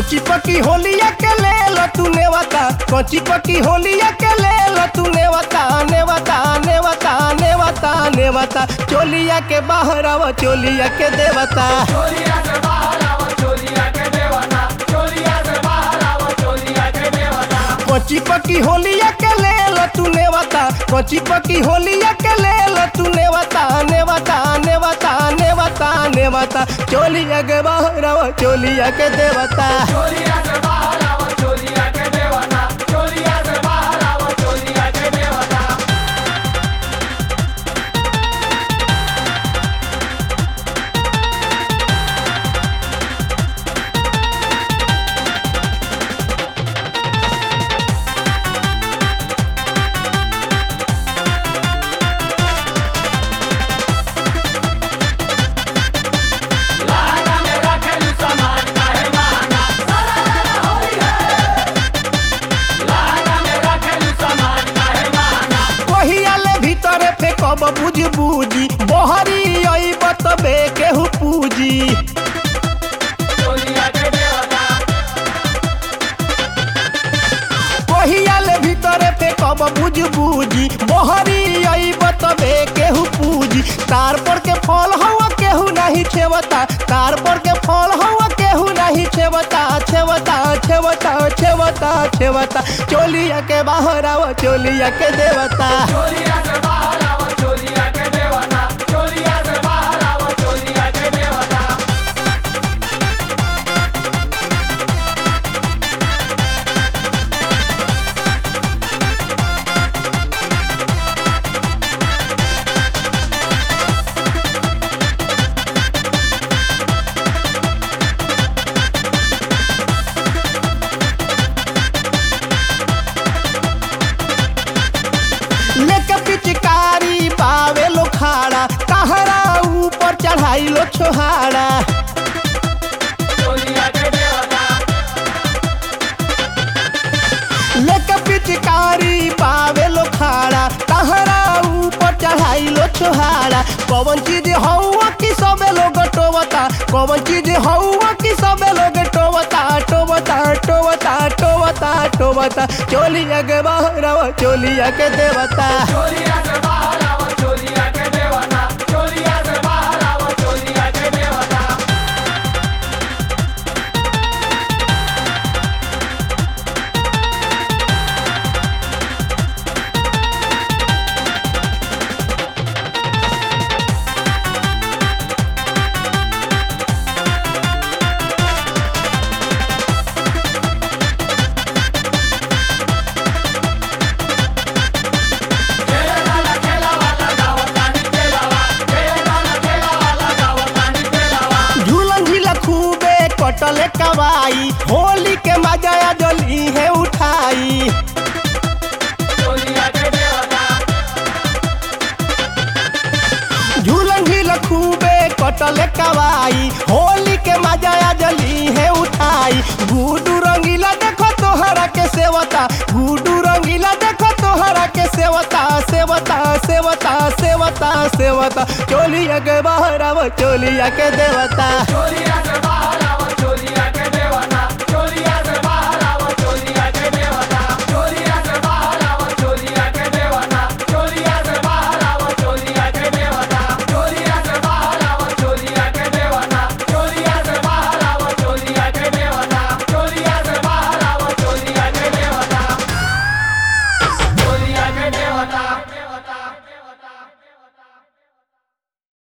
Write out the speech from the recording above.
कची पकी होलिया के ले लो तू नेवता कची पकी होलिया के ले लो तू नेवता नेवता नेवता नेवता नेवता चोलिया के बाहर आव चोलिया के देवता चोलिया से बाहर आवो चोलिया के देवता चोलिया से बाहर आवो चोलिया के देवता कची पकी होलिया के ले लो तू नेवता कची पकी होलिया के ले लो तू नेवता नेवता नेवता नेवता नेवता चोलिया के बाहर आव चोलिया के देवता चोलिया से बाहर आवो चोलिया के देवता चोलिया से बाहर आवो चोलिया के देवता लाना में रखेलू सामान काहे माना सारा होई है लाना में रखेलू सामान काहे माना कहियाले भीतरे फेकब बुझ बुझी बहरी आई बतबे केहू पूजी चोलिया के देवता कहियाले भीतरे फेकब बुझ बुझी बहरी आई बतबे केहू पूजी तार पर के फल हवा केहू नहीं छेवता तार पर के फल हवा केहू नहीं छेवता छेवता छेवता छेवता छेवता चोलिया के बाहर आव चोलिया के देवता चोलिया से बाहर आवो चोलिया के देवता चोलिया से बाहर आवो चोलिया के देवता लेके पिचकारी पावे लो खाड़ा कहरा ऊपर चढ़ाई लो छोहाड़ा चोलिया के देवता लेके पिचकारी पावे लो खाड़ा कहरा ऊपर चढ़ाई लो छोहाड़ा कौन चीज हौआ की सबे लोग टोवता कौन चीज हौआ की सबे लोग टोवता टोवता टोवता टोवता टोवता चोलिया के बाहर आवा, चोलिया के देवता चोलिया से बाहर आवो चोलिया के देवता चोलिया से बाहर आवो चोलिया के देवता खेला वाला खेला वाला गावतानी खेलावा खेला वाला खेला वाला गावतानी खेलावा झूलन झीला खूबे कटले कवाई होली के मजा जली है उठाई चोलिया के देवता झूलन झील खूबे कटले कवाई होली के मजा जली है उठाई गुडू रंगीला देखो तोहरा के सेवता गुडू रंगीला देखो तोहरा के सेवता सेवता सेवता सेवता सेवता चोलिया के बाहर आव चोलिया के देवता चोलिया से बाहर आवो चोलिया